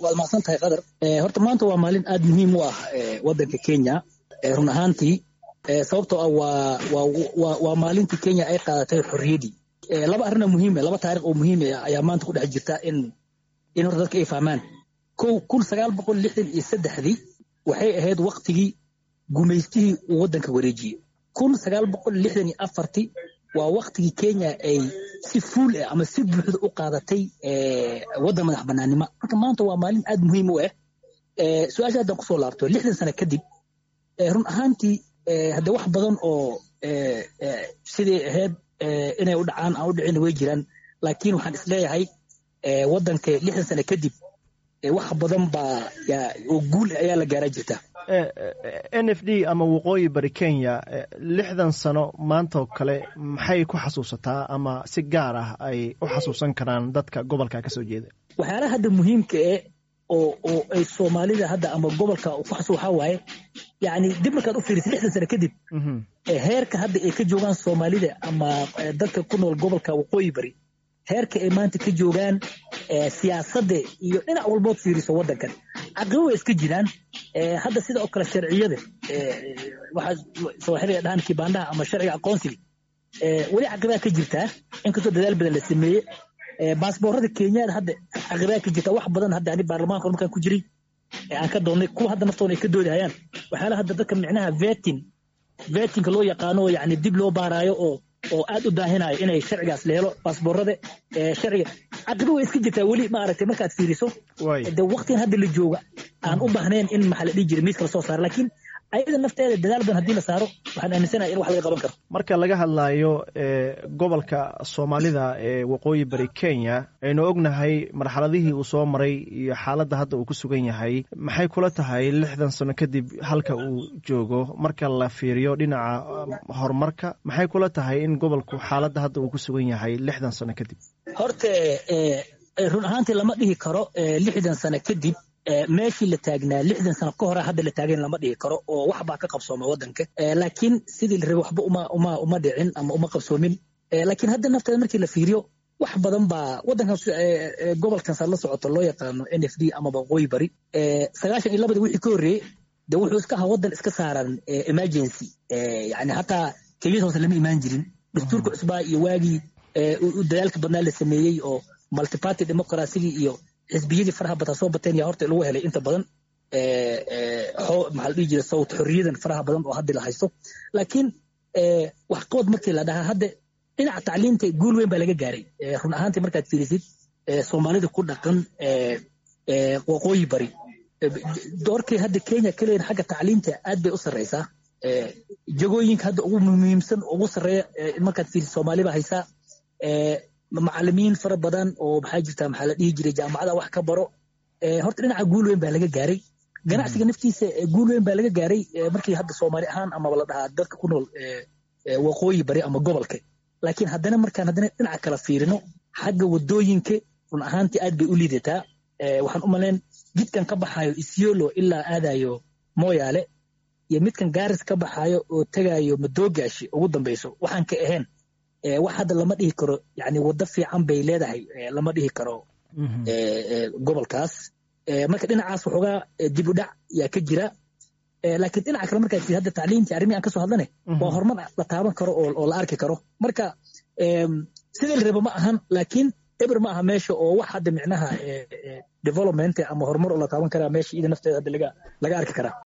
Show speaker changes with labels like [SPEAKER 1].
[SPEAKER 1] waad mahadsan tahay qadar horta maanta waa maalin aad muhiim u ah waddanka kenya run ahaantii sababtoo ah waa waa waa maalintii kenya ay qaadatay xorriyaddii laba arrina muhiime laba taarikh oo muhiime ayaa maanta ku dhex jirta in in horta dadka ay fahmaan kow kun sagaal boqol lixdan iyo saddexdii waxay ahayd waktigii gumaystihii uu waddanka wareejiyey kun sagaal boqol lixdan iyo afartii waa waktigii kenya ay si fuul ah ama si buuxda u qaadatay waddan madax banaanimo marka maanta waa maalin aad muhiim u ah su-aasha haddaan kusoo laabto lixdan sano kadib run ahaantii hadde wax badan oo siday ahayd inay u dhacaan aan u dhicin way jiraan laakiin waxaan isleeyahay waddanka lixdan sano kadib wax badan baa oo guul ayaa la gaaraa jirta
[SPEAKER 2] n f d ama waqooyi bari kenya lixdan sano maantaoo kale maxay ku xasuusataa ama si gaar ah ay u xasuusan karaan dadka gobolka ka soo jeeda
[SPEAKER 1] waxyaalaha hadda muhiimka eh oo oo ay soomaalida hadda ama gobolka ku xasuus waxaa waaye yacni dib markaad u fiirisid lixdan sano kadib heerka hadda ay ka joogaan soomaalida ama dadka ku nool gobolka waqooyi bari heerka ay maanta ka joogaan siyaasadda iyo dhinac walbood fiiriso waddankan caqibo way iska jiraan hadda sida oo kale sharciyada waxaa sooxiliga dhahan kibaandaha ama sharciga aqoonsiga weli caqibaa ka jirtaa inkastoo dadaal badan la sameeye baasboorada kenyaada hadda caqibaa ka jirta wax badan hadda ani baarlamaanka markaan ku jiray aan ka doonnay kuwa hadda naftoona ay ka doodahayaan waxyaala hadda dadka micnaha vetin vetinka loo yaqaano yani dib loo baaraayo oo oo aad u daahinayo inay sharcigaas la helo baasboorada sharciga caqibo way iska jirtaa weli maaragtay markaad fiiriso de waqtigan hadda la jooga aan u baahnayn in maxaa la dhihi jiray miiska lasoo saaro laakiin ayada nafteeda dadaal badan haddii la saaro waxaan aaminsanahay in wax laga qaban karo
[SPEAKER 2] marka laga hadlayo gobolka soomaalida ee waqooyi bari kenya aynu ognahay marxaladihii uu soo maray iyo xaaladda hadda uu ku sugan yahay maxay kula tahay lixdan sano kadib halka uu joogo marka la fiiriyo dhinaca horumarka maxay kula tahay in gobolku xaaladda hadda uu ku sugan yahay lixdan sano kadib
[SPEAKER 1] horta run ahaantii lama dhihi karo lixdan sano kadib meeshii la taagnaa lixdan sano ka hore hadda la taagan lama dhihi karo oo wax baa ka qabsooma waddanka laakiin sidii la rabay waxba uma uma uma dhicin ama uma qabsoomin laakiin hadda nafteeda markii la fiiriyo wax badan baa waddankan gobolkan saa la socoto loo yaqaano n f d amaba waqooyi bari sagaashan iyo labadii wixii ka horreeyey de wuxuu iska ahaa waddan iska saaran emergency yani hataa keliyada hoose lama imaan jirin dastuurka cusbaa iyo waagii dadaalka badnaa la sameeyey oo multiparty democracygi iyo xisbiyadii faraha badan soo bateen yaa horta lagu helay inta badan maxaa la dhihi jiray sawt xorriyadan faraha badan oo hadda la haysto laakiin waxqabad markii la dhahaa hadda dhinaca tacliinta guul weyn baa laga gaaray run ahaantii markaad fiirisid soomaalida ku dhaqan waqooyi bari doorkii hadda kenya ka leeyihin xagga tacliinta aad bay u sarreysaa jagooyinka hadda ugu muhiimsan ugu sarreeya markaad fiirisid soomaali baa haysaa macalimiin fara badan oo maxaa jirta maxaa la dhihi jiray jaamacada wax ka baro horta dhinaca guul weyn baa laga gaaray ganacsiga naftiisa guul weyn baa laga gaaray markii hadda soomaali ahaan amaba la dhahaa dadka ku nool waqooyi bari ama gobolka laakiin haddana markaan haddana dhinaca kala fiirino xagga wadooyinka run ahaantii aad bay u liidataa waxaan u malayn jidkan ka baxayo isyolo ilaa aadayo mooyaale iyo midkan gaaris ka baxayo oo tegayo madoogashi ugu dambeyso waxaan ka ahayn wax hadda lama dhihi karo yani waddo fiican bay leedahay lama dhihi karo gobolkaas marka dhinacaas waxoogaa dib u dhac yaa ka jira laakiin dhinaca kale markaad hadda tacliintii arrimihi aan ka soo hadlane waa horumar la taaban karo oo la arki karo marka sidii la rabo ma ahan laakiin eber ma aha meesha oo wax hadda micnaha development ama horumar oo la taaban karaa meesha ida nafteeda hadda laga arki karaa